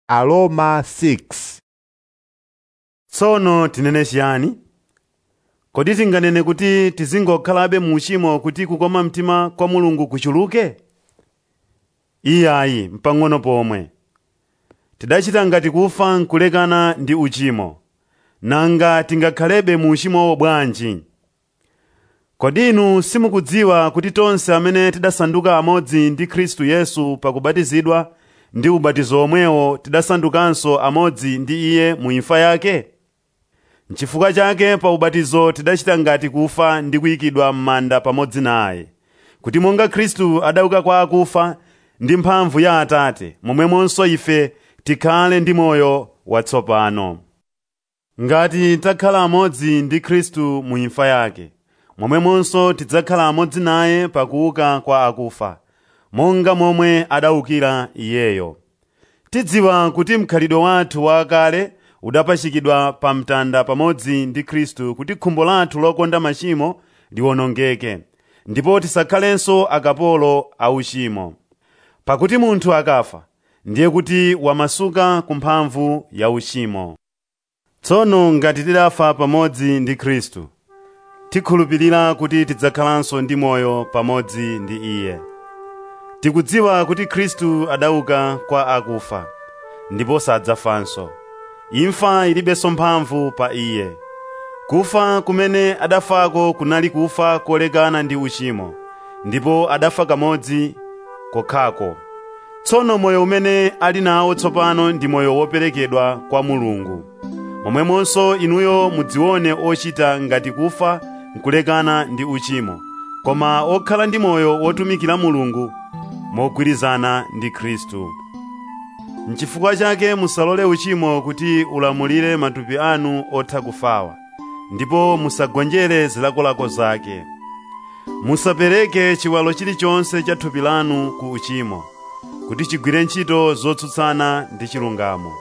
Aroma 6 tsono tinene chiyani kodi tinganene kuti tizingokhalabe mu uchimo kuti kukoma mtima kwa mulungu kuchuluke iyayi mpang'ono pomwe tidachita ngati kufa nkulekana ndi uchimo nanga tingakhalebe mu uchimowo bwanji kodi inu simukudziwa kuti tonse amene tidasanduka amodzi ndi khristu yesu pakubatizidwa ndi ubatizo omwewo tidasandukanso amodzi ndi iye mu imfa yake N'chifukwa chake pa ubatizo tidachita ngati kufa ndi kuyikidwa m'manda pamodzi naye kuti monga khristu adauka kwa akufa ndi mphamvu ya atate momwemonso ife tikhale ndi moyo watsopano ngati takhala amodzi ndi khristu mu imfa yake momwemonso tidzakhala amodzi naye pakuuka kwa akufa monga momwe adaukira iyeyo tidziwa kuti mkhalidwe wathu wakale udapachikidwa pa mtanda pamodzi ndi khristu kuti khumbo lathu lokonda machimo liwonongeke ndipo tisakhalenso akapolo a uchimo pakuti munthu akafa ndiye kuti wamasuka ku mphamvu ya uchimo tsono ngati tidafa pamodzi ndi khristu tikhulupirira kuti tidzakhalanso ndi moyo pamodzi ndi iye tikudziwa kuti khristu adauka kwa akufa ndipo sadzafanso imfa ilibenso mphamvu pa iye kufa kumene adafako kunali kufa kolekana ndi uchimo ndipo adafa kamodzi kokhako tsono moyo umene ali nawo tsopano ndi moyo woperekedwa kwa mulungu momwemonso inuyo mudzione ochita ngati kufa nkulekana ndi uchimo koma okhala ndi moyo wotumikira mulungu mogwirizana ndi khristu N'chifukwa chake musalole uchimo kuti ulamulire matupi anu otha kufawa ndipo musagonjere zilakolako zake musapereke chiwalo chilichonse cha thupi lanu ku uchimo kuti chigwire ntchito zotsutsana ndi chilungamo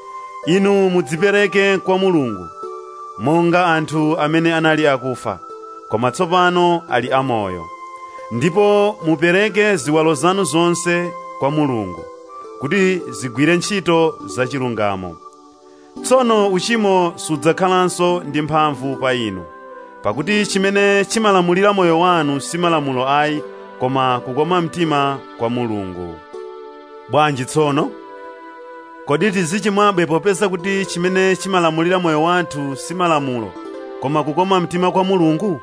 inu mudzipereke kwa mulungu monga anthu amene anali akufa koma tsopano ali amoyo ndipo mupereke ziwalo zanu zonse kwa mulungu kuti zigwire ntchito zachilungamo tsono uchimo sudzakhalanso ndi mphamvu pa inu pakuti chimene chimalamulira moyo wanu si malamulo ayi koma kukoma mtima kwa mulungu bwanji tsono kodi tizichimwabe popeza kuti chimene chimalamulira moyo wathu si malamulo koma kukoma mtima kwa mulungu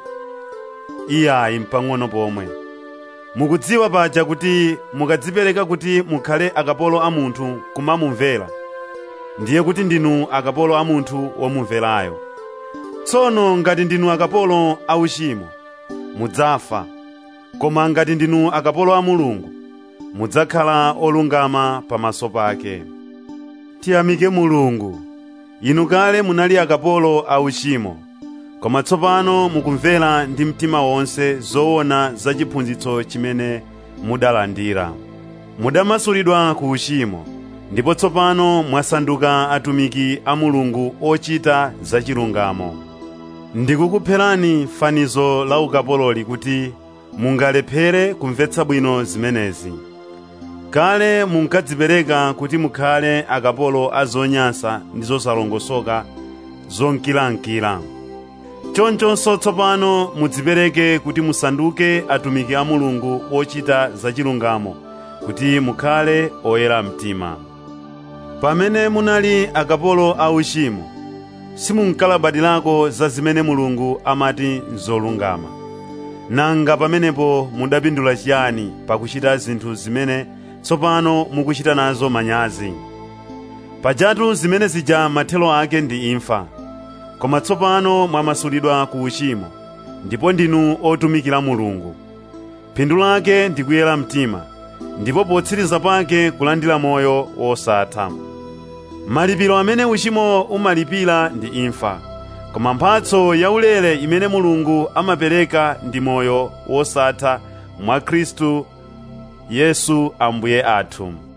iyayi mpang'ono pomwe mukudziwa paja kuti mukadzipereka kuti mukhale akapolo a munthu kumamumvera ndiye kuti ndinu akapolo a munthu womumverayo tsono ngati ndinu akapolo a uchimo mudzafa koma ngati ndinu akapolo a mulungu mudzakhala olungama pamaso pake tiyamike mulungu inu kale munali akapolo a uchimo koma tsopano mukumvera ndi mtima wonse zoona za chiphunzitso chimene mudalandira mudamasulidwa ku uchimo ndipo tsopano mwasanduka atumiki a mulungu ochita zachilungamo ndikukupherani fanizo la ukapololi kuti mungalephere kumvetsa bwino zimenezi kale munkadzipereka kuti mukhale akapolo a zonyansa ndi zosalongosoka zonkilankila chonchonso tsopano mudzipereke kuti musanduke atumiki a mulungu ochita zachilungamo kuti mukhale oyera mtima pamene munali akapolo a uchimo simunkalabadirako za zimene mulungu amati nzolungama nanga pamenepo mudapindula chiyani pakuchita zinthu zimene tsopano mukuchita nazo manyazi pajatu zimene zija mathelo ake ndi imfa koma tsopano mwamasulidwa ku uchimo ndipo ndinu otumikira mulungu phindu lake ndi kuyera mtima ndipo potsiriza pake kulandira moyo wosatha malipiro amene uchimo umalipira ndi imfa koma mphatso yaulere imene mulungu amapereka ndi moyo wosatha mwa khristu yesu ambuye athu